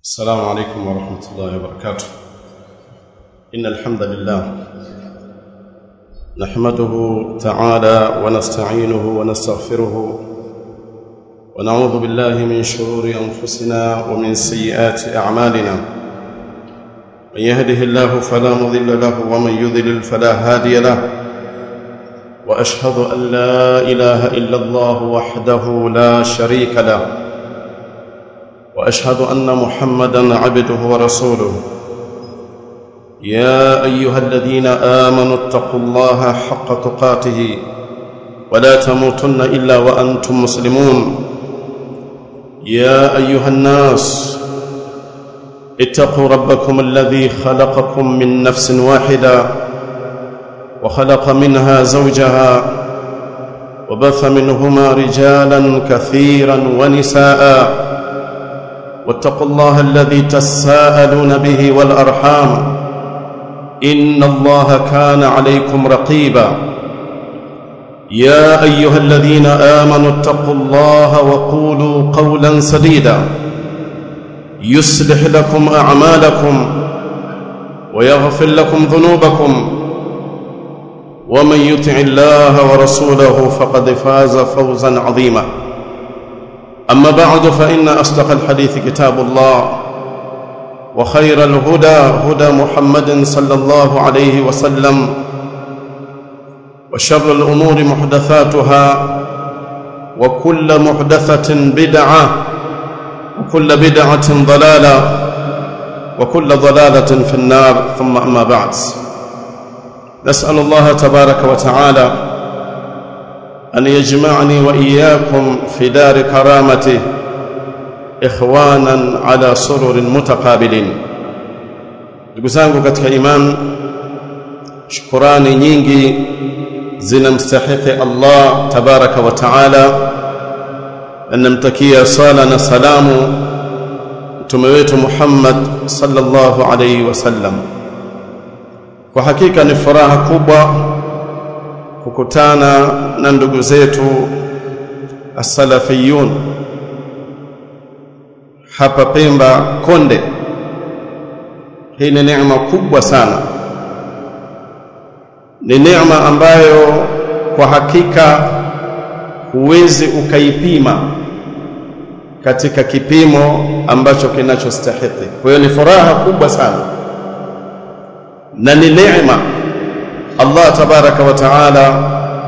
السلام عليكم ورحمة الله وبركاته إن الحمد لله نحمده تعالى ونستعينه ونستغفره ونعوذ بالله من شرور أنفسنا ومن سيئات أعمالنا من يهده الله فلا مضل له ومن يضلل فلا هادي له وأشهد أن لا إله إلا الله وحده لا شريك له واشهد ان محمدا عبده ورسوله يا ايها الذين امنوا اتقوا الله حق تقاته ولا تموتن الا وانتم مسلمون يا ايها الناس اتقوا ربكم الذي خلقكم من نفس واحده وخلق منها زوجها وبث منهما رجالا كثيرا ونساء واتقوا الله الذي تساءلون به والارحام ان الله كان عليكم رقيبا يا ايها الذين امنوا اتقوا الله وقولوا قولا سديدا يصلح لكم اعمالكم ويغفر لكم ذنوبكم ومن يطع الله ورسوله فقد فاز فوزا عظيما أما بعد فإن أصدق الحديث كتاب الله وخير الهدى هدى محمد صلى الله عليه وسلم وشر الأمور محدثاتها وكل محدثة بدعة وكل بدعة ضلالة وكل ضلالة في النار ثم أما بعد نسأل الله تبارك وتعالى أن يجمعني وإياكم في دار كرامته إخوانا على سرر متقابلين ndugu zangu katika iman shukurani nyingi zinamstahiki Allah tabaraka wa taala namtakia sala na salamu mtume wetu Muhammad sallallahu alayhi wasallam kwa hakika ni furaha kubwa kukutana na ndugu zetu as-salafiyun hapa Pemba Konde. Hii ni neema kubwa sana, ni neema ambayo kwa hakika huwezi ukaipima katika kipimo ambacho kinachostahili. Kwa hiyo ni furaha kubwa sana na ni neema Allah tabaraka wa taala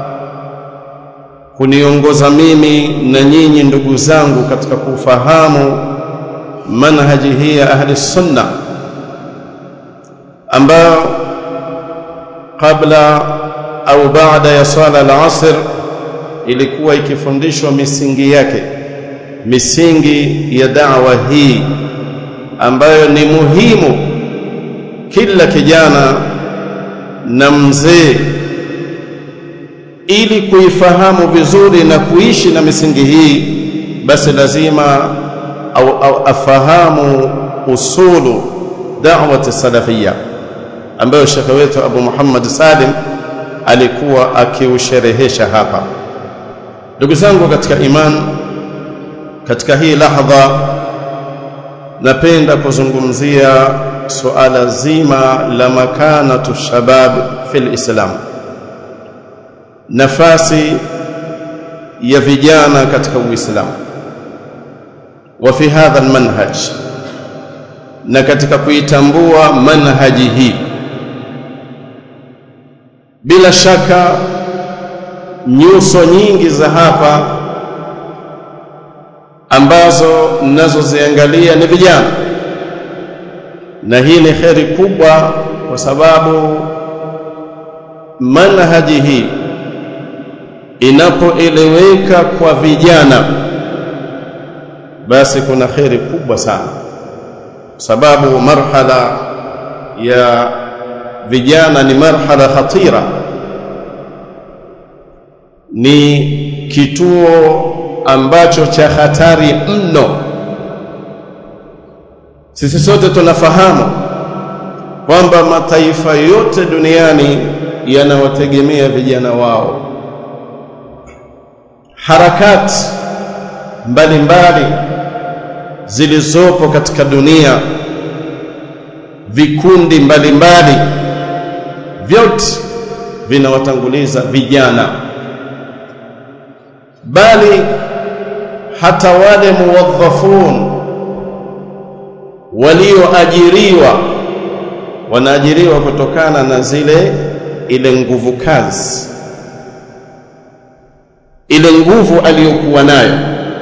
kuniongoza mimi na nyinyi ndugu zangu katika kufahamu manhaji hii ya ahli sunna ambayo kabla au baada ya swala al-asr ilikuwa ikifundishwa misingi yake misingi ya da'wa hii ambayo ni muhimu kila kijana na mzee ili kuifahamu vizuri na kuishi na misingi hii basi lazima au, au afahamu usulu da'wati salafia ambayo shekhe wetu Abu Muhammad Salim alikuwa akiusherehesha hapa ndugu zangu katika iman katika hii lahdha napenda kuzungumzia suala zima la makanatu shabab fil islam nafasi ya vijana katika uislamu wa fi hadha almanhaj na katika kuitambua manhaji hii bila shaka nyuso nyingi za hapa ambazo ninazoziangalia ni vijana na hii ni kheri kubwa kwa sababu manhaji hii inapoeleweka kwa vijana basi kuna kheri kubwa sana sababu marhala ya vijana ni marhala khatira ni kituo ambacho cha hatari mno sisi sote tunafahamu kwamba mataifa yote duniani yanawategemea vijana wao harakati mbalimbali zilizopo katika dunia vikundi mbalimbali vyote vinawatanguliza vijana bali hata wale muwadhafun walioajiriwa wanaajiriwa kutokana na zile ile nguvu kazi ile nguvu aliyokuwa nayo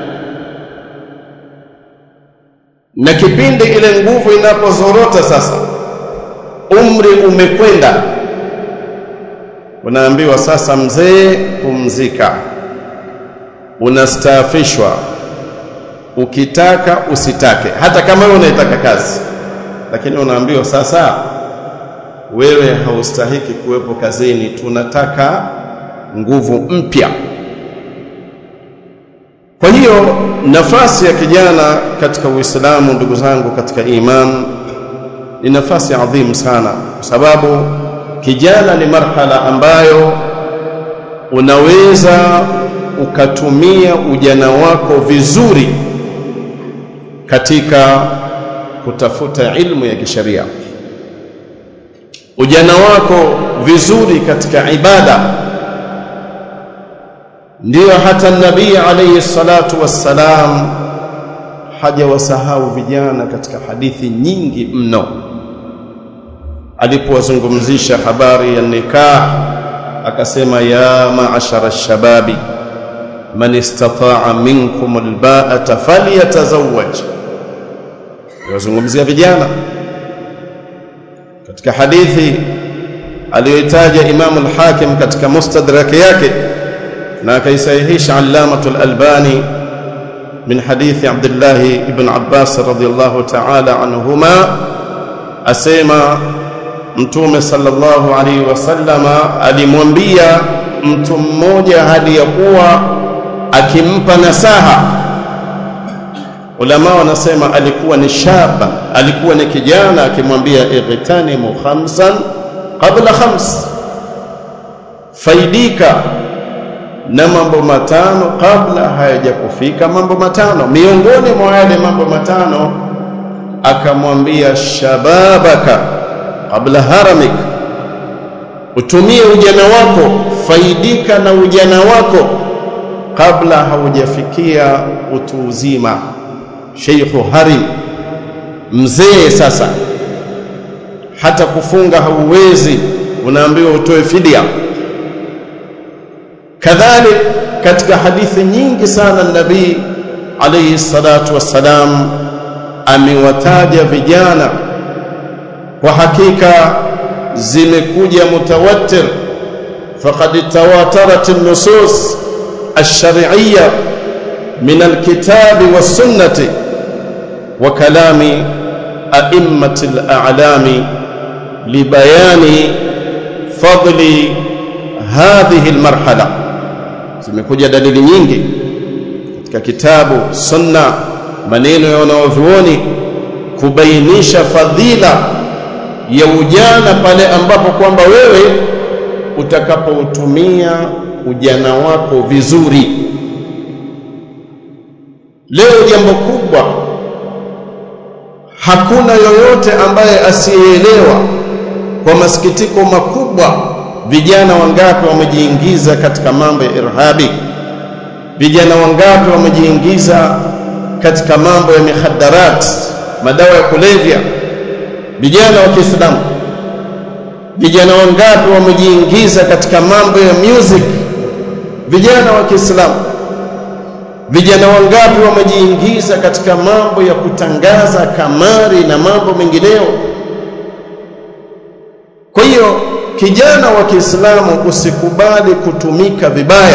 na kipindi ile nguvu inapozorota sasa umri umekwenda unaambiwa sasa mzee pumzika unastaafishwa ukitaka usitake hata kama wewe unaitaka kazi lakini unaambiwa sasa wewe haustahiki kuwepo kazini tunataka nguvu mpya kwa hiyo nafasi ya kijana katika Uislamu ndugu zangu katika iman ni nafasi adhimu sana kwa sababu kijana ni marhala ambayo unaweza ukatumia ujana wako vizuri katika kutafuta ilmu ya kisheria ujana wako vizuri katika ibada ndiyo hata nabii alayhi salatu wassalam hajawasahau vijana katika hadithi nyingi mno alipowazungumzisha habari ya nikah akasema ya maashara shababi man istata'a minkum alba'ata falyatazawwaj wazungumzia vijana katika hadithi aliyoitaja Imam al-Hakim katika mustadrak yake na akaisahihisha Allamatu al-Albani min hadithi Abdullah ibn Abbas radhiyallahu ta'ala anhuma asema Mtume sallallahu alaihi wasallama alimwambia mtu mmoja hadi ya kuwa akimpa nasaha ulama wanasema alikuwa ni shaba alikuwa ni kijana akimwambia ightanimu khamsan qabla khams faidika na mambo matano kabla hayajakufika mambo matano miongoni mwa yale mambo matano akamwambia shababaka qabla haramik utumie ujana wako faidika na ujana wako kabla haujafikia utu uzima sheikhu harim mzee sasa hata kufunga hauwezi unaambiwa utoe fidia kadhalik katika hadithi nyingi sana nabii alayhi salatu wassalam amewataja vijana kwa hakika zimekuja mutawatir faqad tawatarat an-nusus ash-shar'iyyah min al-kitabi was-sunnati wa kalami a'immati al-a'lami libayani fadli hadhihi al-marhala zimekuja dalili nyingi katika kitabu sunna maneno ya wanaovyuoni kubainisha fadhila ya ujana pale ambapo kwamba wewe utakapoutumia ujana wako vizuri leo jambo kubwa hakuna yoyote ambaye asiyeelewa kwa masikitiko makubwa vijana wangapi wamejiingiza katika mambo ya irhabi vijana wangapi wamejiingiza katika mambo ya mihaddarat madawa ya kulevya vijana wa Kiislamu vijana wangapi wamejiingiza katika mambo ya music vijana wa Kiislamu vijana wangapi wamejiingiza katika mambo ya kutangaza kamari na mambo mengineyo kwa hiyo kijana wa Kiislamu usikubali kutumika vibaya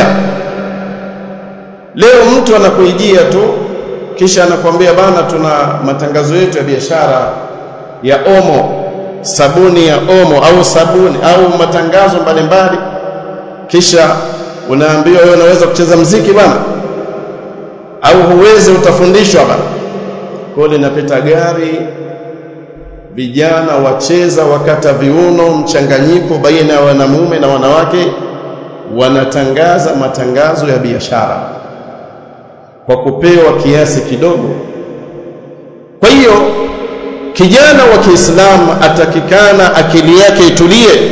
leo mtu anakuijia tu kisha anakuambia bana tuna matangazo yetu ya biashara ya omo sabuni ya omo au sabuni au matangazo mbalimbali kisha unaambiwa wewe unaweza kucheza mziki bana au huwezi utafundishwa bana kwa linapita gari vijana wacheza wakata viuno mchanganyiko baina ya wanamume na wanawake wanatangaza matangazo ya biashara kwa kupewa kiasi kidogo kwa hiyo kijana wa Kiislamu atakikana akili yake itulie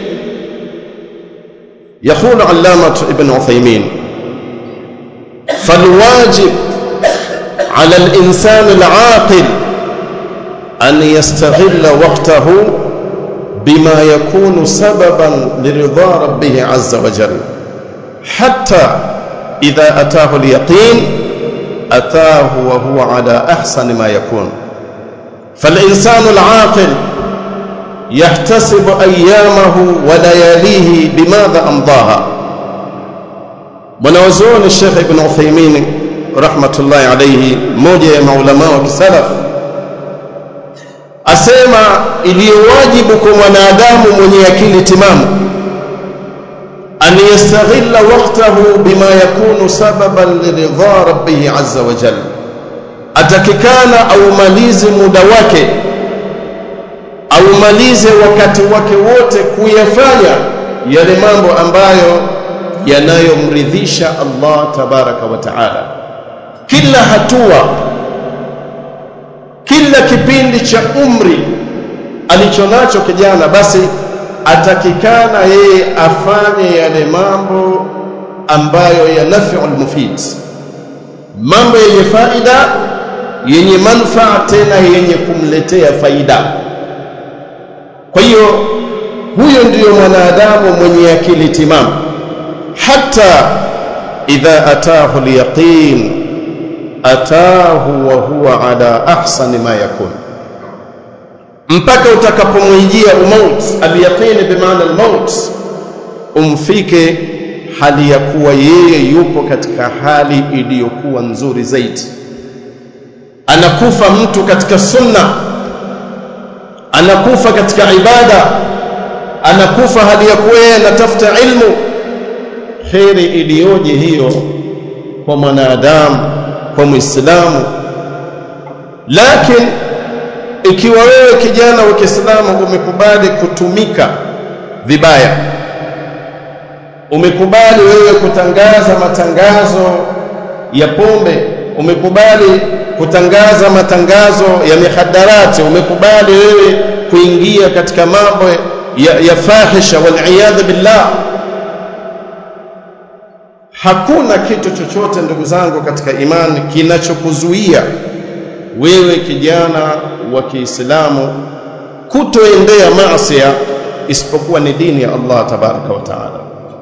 يقول علامة ابن عثيمين فالواجب على الإنسان العاقل أن يستغل وقته بما يكون سببا لرضا ربه عز وجل حتى إذا أتاه اليقين أتاه وهو على أحسن ما يكون فالإنسان العاقل يحتسب أيامه ولياليه بماذا أمضاها mwanawazuoni Sheikh Ibn Uthaymeen rahmatullahi alayhi, mmoja ya maulama wa kisalaf, asema iliyowajibu kwa mwanadamu mwenye akili timamu an yastaghilla waqtahu bima yakunu sababan liridha rabbih azza wa jalla, atakikana aumalize muda wake aumalize wakati wake wote kuyafanya yale mambo ambayo yanayomridhisha Allah tabaraka wa taala. Kila hatua, kila kipindi cha umri alichonacho kijana, basi atakikana yeye afanye yale mambo ambayo ya naf'ul mufid, mambo yenye faida, yenye manufaa, tena yenye kumletea faida. Kwa hiyo huyo ndiyo mwanadamu mwenye akili timamu, hata idha atahu alyaqin atahu wa huwa ala ahsani ma yakun, mpaka utakapomwijia umaut. Alyaqin bimaana almaut, umfike hali ya kuwa yeye yupo katika hali iliyokuwa nzuri zaidi. Anakufa mtu katika sunna anakufa katika ibada, anakufa hali ya kuwa yeye anatafuta ilmu. Kheri iliyoje hiyo kwa mwanadamu, kwa Muislamu. Lakini ikiwa wewe kijana wa Kiislamu umekubali kutumika vibaya, umekubali wewe kutangaza matangazo ya pombe, umekubali kutangaza matangazo ya mihadarati, umekubali wewe kuingia katika mambo ya, ya fahisha waliyadhu billah. Hakuna kitu chochote ndugu zangu katika imani kinachokuzuia wewe kijana wa Kiislamu kutoendea maasi isipokuwa ni dini ya Allah tabaraka wa taala.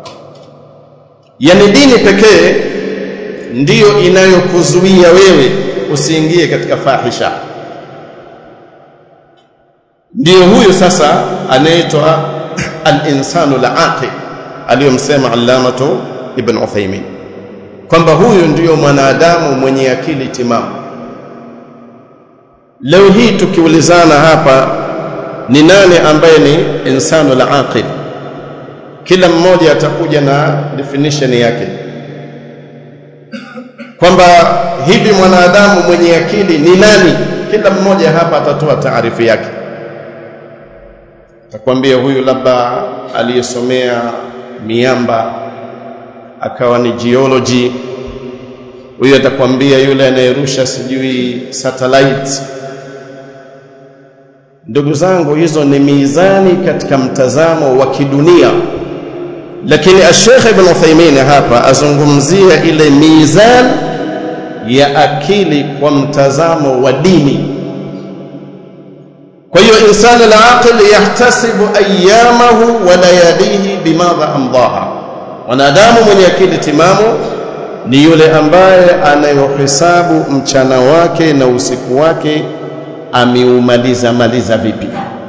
Yani dini pekee ndiyo inayokuzuia wewe usiingie katika fahisha. Ndiyo huyu sasa anaitwa al-insanu al-aqil aliyomsema Allamatu Ibn Uthaymeen kwamba huyu ndiyo mwanadamu mwenye akili timamu. Leo hii tukiulizana hapa ni nani ambaye ni insanu al-aqil, kila mmoja atakuja na definition yake kwamba hivi mwanadamu mwenye akili ni nani? Kila mmoja hapa atatoa taarifu yake, atakwambia huyu labda aliyesomea miamba akawa ni geology, huyu atakwambia yule anayerusha sijui satellite. Ndugu zangu, hizo ni mizani katika mtazamo wa kidunia, lakini Sheikh Ibn Uthaymeen hapa azungumzia ile mizani ya akili kwa mtazamo wa dini. Kwa hiyo insani al-aqil yahtasibu ayyamahu wa layalihi bimadha amdaha, mwanadamu mwenye akili timamu ni yule ambaye anayohesabu mchana wake na usiku wake ameumaliza maliza vipi.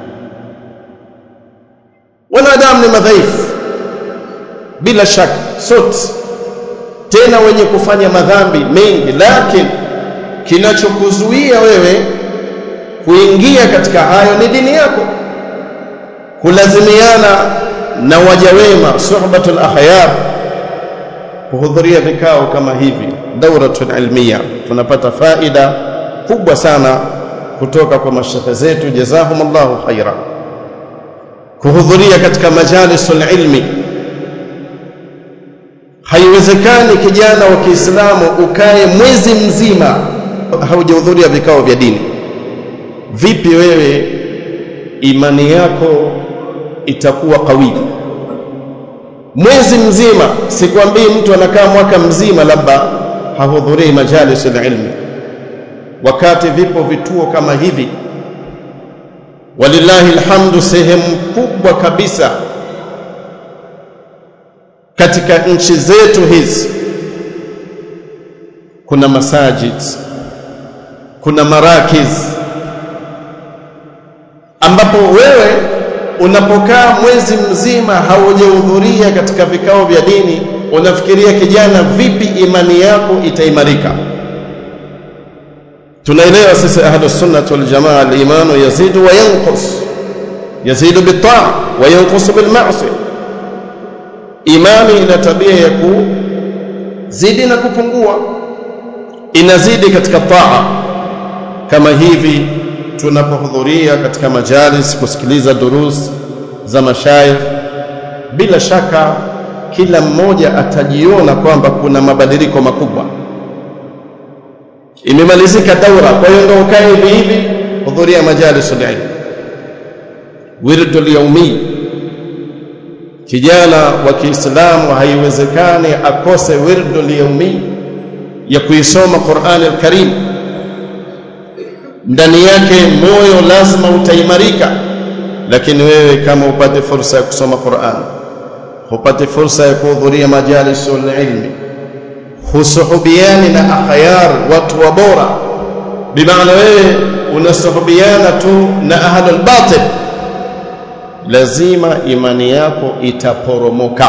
Wanadamu ni madhaifu bila shaka sote tena wenye kufanya madhambi mengi, lakini kinachokuzuia wewe kuingia katika hayo ni dini yako, kulazimiana na waja wema, suhbatul akhyar, kuhudhuria vikao kama hivi, dauratul ilmiya. Tunapata faida kubwa sana kutoka kwa mashekhe zetu, jazahumullahu khaira, kuhudhuria katika majalisul ilmi Haiwezekani kijana wa Kiislamu ukae mwezi mzima haujahudhuria vikao vya dini. vipi wewe imani yako itakuwa kawi mwezi mzima sikwambii mtu anakaa mwaka mzima labda hahudhurii majalis ilmi wakati vipo vituo kama hivi walillahi alhamdu sehemu kubwa kabisa katika nchi zetu hizi kuna masajid kuna marakiz ambapo wewe unapokaa mwezi mzima haujahudhuria katika vikao vya dini unafikiria kijana vipi imani yako itaimarika tunaelewa sisi ahlus sunnah wal jamaa al-imanu yazidu wa yanqus yazidu bit-ta'a wa yanqus bil ma'siyah imani ina tabia ya kuzidi na kupungua inazidi katika taa kama hivi tunapohudhuria katika majalis kusikiliza durus za mashayikh bila shaka kila mmoja atajiona kwamba kuna mabadiliko makubwa imemalizika daura kwa hiyo ndio ukae hivi hivi hudhuria majalis ilm wirdul yaumi kijana wa Kiislamu haiwezekani akose wirdul yaumi ya kuisoma Qur'an al-Karim ndani yake moyo lazima utaimarika lakini wewe kama upate fursa ya kusoma Qur'an upate fursa ya kuhudhuria majalisul ilmi husuhubiani na akhyar watu wa bora bimaana wewe unasuhubiana tu na ahlul batil lazima imani yako itaporomoka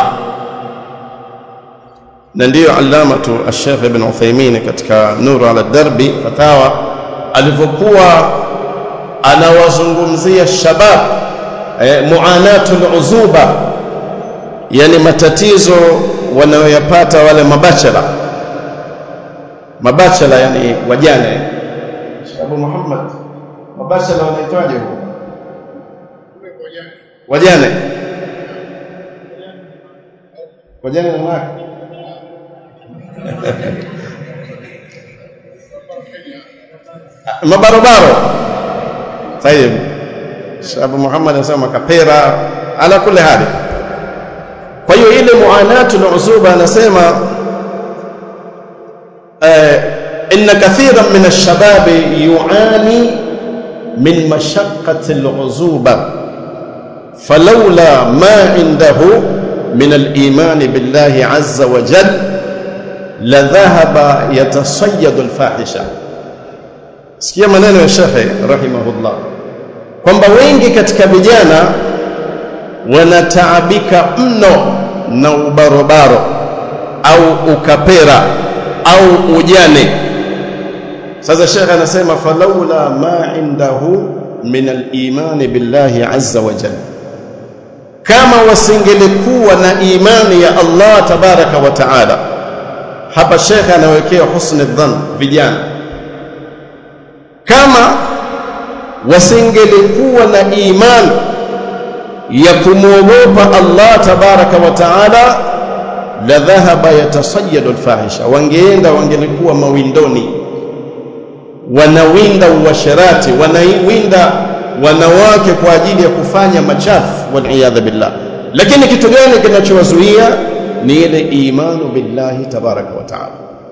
na ndiyo allamatu al-Sheikh Ibn Uthaymeen katika Nur ala Darbi fatawa alivyokuwa anawazungumzia shabab eh, muanatul uzuba yani matatizo wanayoyapata wale mabachela mabachela yani wajane Abu Muhammad mabachela wanaitwaje huko wajane wajane na mwaka mabarobaro tayeb Abu Muhammad anasema kapera ala kule hali kwa hiyo ile muanatu na uzuba anasema eh, inna kathiran min ash-shabab yuani min mashaqqati al-uzuba falawla ma indahu min al-iman billahi azza wa jalla la dhahaba yatasayyadu al-fahisha sikia maneno ya shekhe rahimahullah kwamba wengi katika vijana wanataabika mno na ubarobaro au ukapera au ujane sasa shekhe anasema falaula ma indahu min al-iman billahi azza wa jalla kama wasingelikuwa na imani ya Allah tabaraka wa taala hapa shekhe anawekea husni dhann vijana kama wasingelikuwa na imani ya kumwogopa Allah tabaraka wa taala la dhahaba yatasayyadu alfahisha wangeenda wangelikuwa mawindoni wanawinda uasherati wanawinda wanawake kwa ajili ya kufanya machafu waliyadha billah lakini kitu gani kinachowazuia ni ile imanu billahi tabaraka wa taala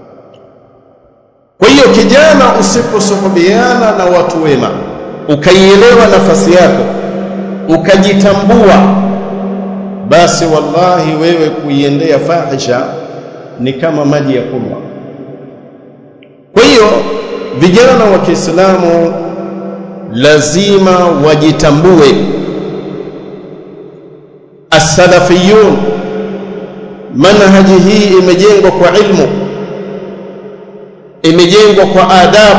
kwa hiyo kijana usiposuhubiana na watu wema ukaielewa nafasi yako ukajitambua basi wallahi wewe kuiendea fahisha ni kama maji ya kunywa kwa hiyo vijana wa Kiislamu lazima wajitambue as-salafiyun manhaji hii imejengwa kwa ilmu imejengwa kwa adab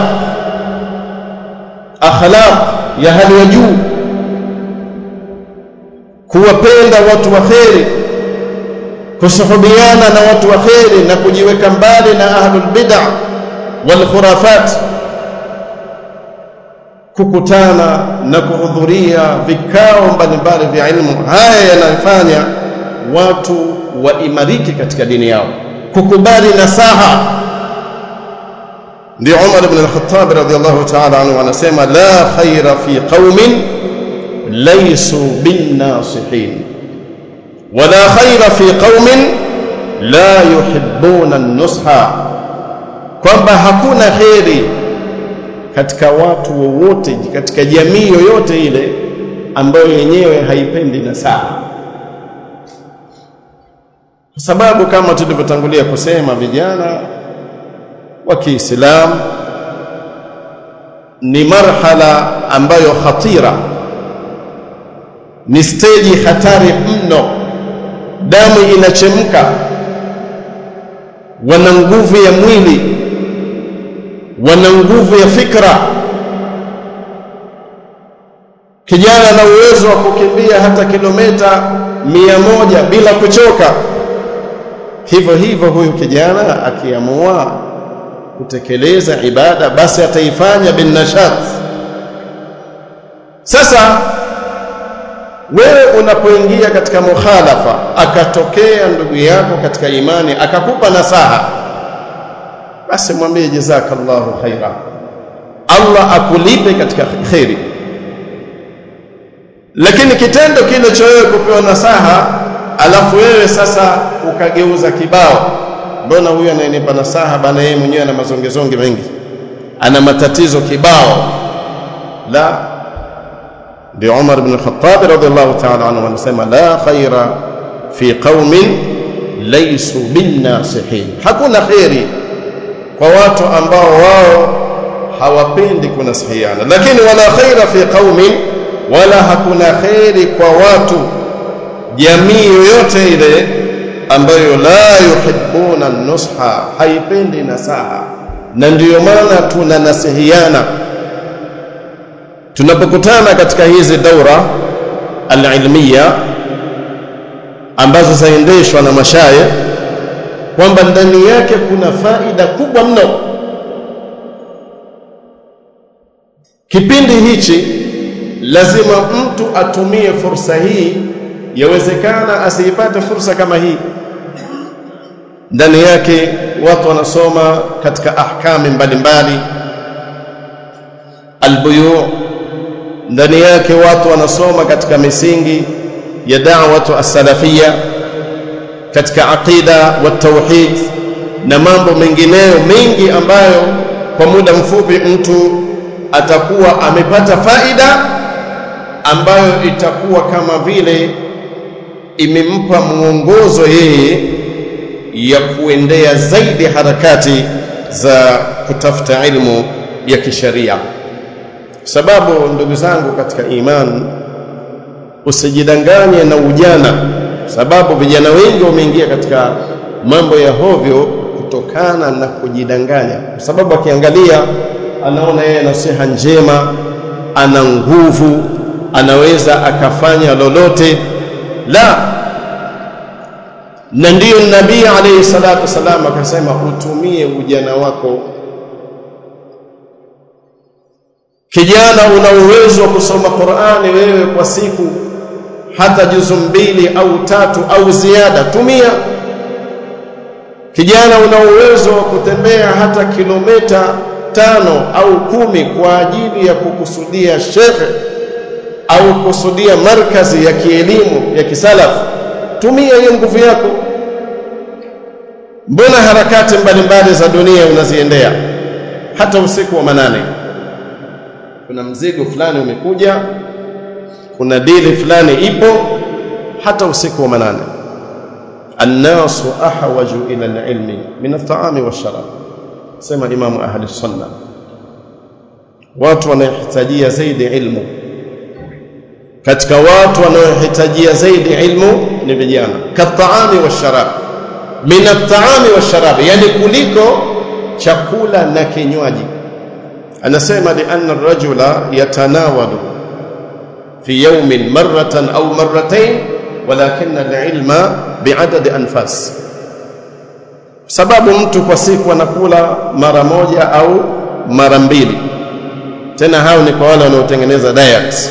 akhlaq ya hali ya juu kuwapenda watu wa kheri kusuhubiana na watu wa kheri na kujiweka mbali na ahlul bid'ah wal khurafat kukutana na kuhudhuria vikao mbalimbali vya ilmu haya yanafanya watu waimarike katika dini yao kukubali nasaha ndio Umar ibn al-Khattab radhiyallahu ta'ala anhu anasema la khaira fi qaumin laysu bin nasihin wala khaira fi qaumin la yuhibbuna an-nusha kwamba hakuna kheri katika watu wowote katika jamii yoyote ile ambayo yenyewe haipendi nasaha kwa sababu kama tulivyotangulia kusema vijana wa Kiislamu ni marhala ambayo khatira ni steji hatari mno damu inachemka wana nguvu ya mwili wana nguvu ya fikra kijana na uwezo wa kukimbia hata kilomita mia moja bila kuchoka hivyo hivyo huyu kijana akiamua kutekeleza ibada basi ataifanya binnashat sasa wewe unapoingia katika mukhalafa akatokea ndugu yako katika imani akakupa nasaha basi mwambie jazakallahu khaira Allah akulipe katika khairi lakini kitendo kile cha wewe kupewa nasaha alafu wewe sasa ukageuza kibao mbona huyu anayenipa nasaha bana yeye mwenyewe ana mazongezonge mengi ana matatizo kibao la ndio Umar ibn Khattab radhiallahu ta'ala anhu anasema la khaira fi qaumin laysu bin nasihin hakuna khairi kwa watu ambao wao hawapendi kunasihiana lakini wala khaira fi qaumin wala hakuna khairi kwa watu jamii yoyote ile ambayo la yuhibbuna nusha haipendi nasaha na ndiyo maana tunanasihiana tunapokutana katika hizi daura alilmiya ambazo zaendeshwa na mashaye kwamba ndani yake kuna faida kubwa mno kipindi hichi lazima mtu atumie fursa hii yawezekana asiipate fursa kama hii ndani yake watu wanasoma katika ahkami mbalimbali albuyu ndani yake watu wanasoma katika misingi ya da'watu as-salafia katika aqida wa tauhid na mambo mengineyo mengi ambayo kwa muda mfupi mtu atakuwa amepata faida ambayo itakuwa kama vile imempa mwongozo yeye ya kuendea zaidi harakati za kutafuta ilmu ya kisharia sababu ndugu zangu katika iman usijidanganye na ujana sababu vijana wengi wameingia katika mambo ya hovyo kutokana na kujidanganya kwa sababu akiangalia anaona yeye nasiha njema ana nguvu anaweza akafanya lolote la na ndiyo nabii alayhi salatu wasalam akasema utumie ujana wako kijana una uwezo wa kusoma Qur'ani wewe kwa siku hata juzu mbili au tatu au ziada tumia kijana una uwezo wa kutembea hata kilomita tano au kumi kwa ajili ya kukusudia shekhe au kusudia markazi ya kielimu ya kisalafu tumia hiyo nguvu yako mbona harakati mbalimbali za dunia unaziendea hata usiku wa manane kuna mzigo fulani umekuja kuna dili fulani ipo hata usiku wa manane الناس أحوج إلى العلم من الطعام والشراب سمى إمام أهل السنة watu wanahitajia zaidi ilmu katika watu wanaohitajia zaidi ilmu ni vijana kataami washarab min ataami washarab yani kuliko chakula na kinywaji anasema lianna ar-rajula yatanawalu fi yawmin marratan au marratayn walakin al-ilma bi'adad anfas sababu mtu kwa siku anakula mara moja au mara mbili tena hao ni kwa wale wanaotengeneza diet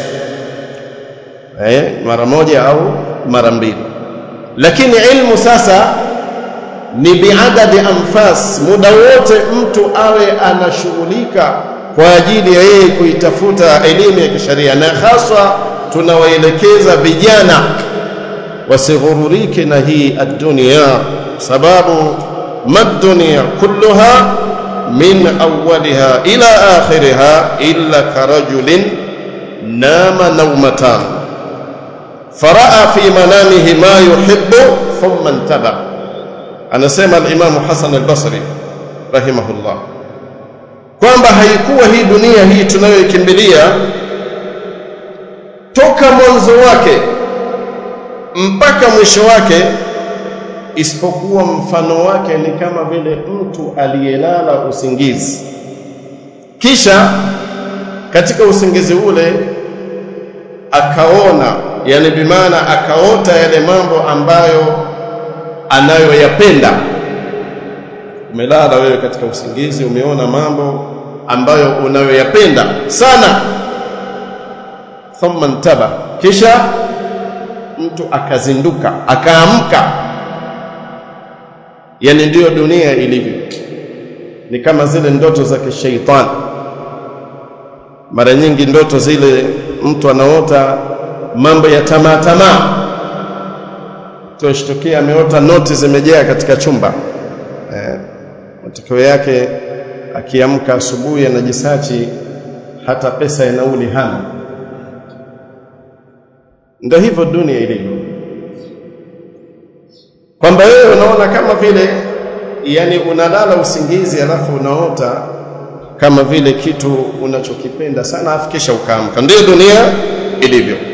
eh mara moja au mara mbili lakini ilmu sasa ni biadadi anfas muda wote mtu awe anashughulika kwa ajili ya yeye kuitafuta elimu ya kisheria na haswa tunawaelekeza vijana wasighururike na hii ad-dunya sababu mad-dunya kulluha min awwaliha ila akhiriha illa karajulin nama nawmatan faraa fi manamihi ma yuhibbu thumma intaba anasema al-Imam Hasan al-Basri rahimahullah kwamba haikuwa hii dunia hii tunayoikimbilia toka mwanzo wake mpaka mwisho wake isipokuwa mfano wake ni kama vile mtu aliyelala usingizi kisha katika usingizi ule akaona yani bimaana akaota yale mambo ambayo anayoyapenda umelala wewe katika usingizi umeona mambo ambayo unayoyapenda sana thumma ntaba kisha mtu akazinduka akaamka yani ndiyo dunia ilivyo ni kama zile ndoto za kishaitani mara nyingi ndoto zile mtu anaota mambo ya tamaa tamaa tushtukia ameota noti zimejaa katika chumba eh, matokeo yake akiamka asubuhi anajisachi hata pesa ya nauli hana ndio hivyo dunia ilivyo kwamba wewe unaona kama vile yani unalala usingizi alafu unaota kama vile kitu unachokipenda sana afikisha ukaamka ndio dunia ilivyo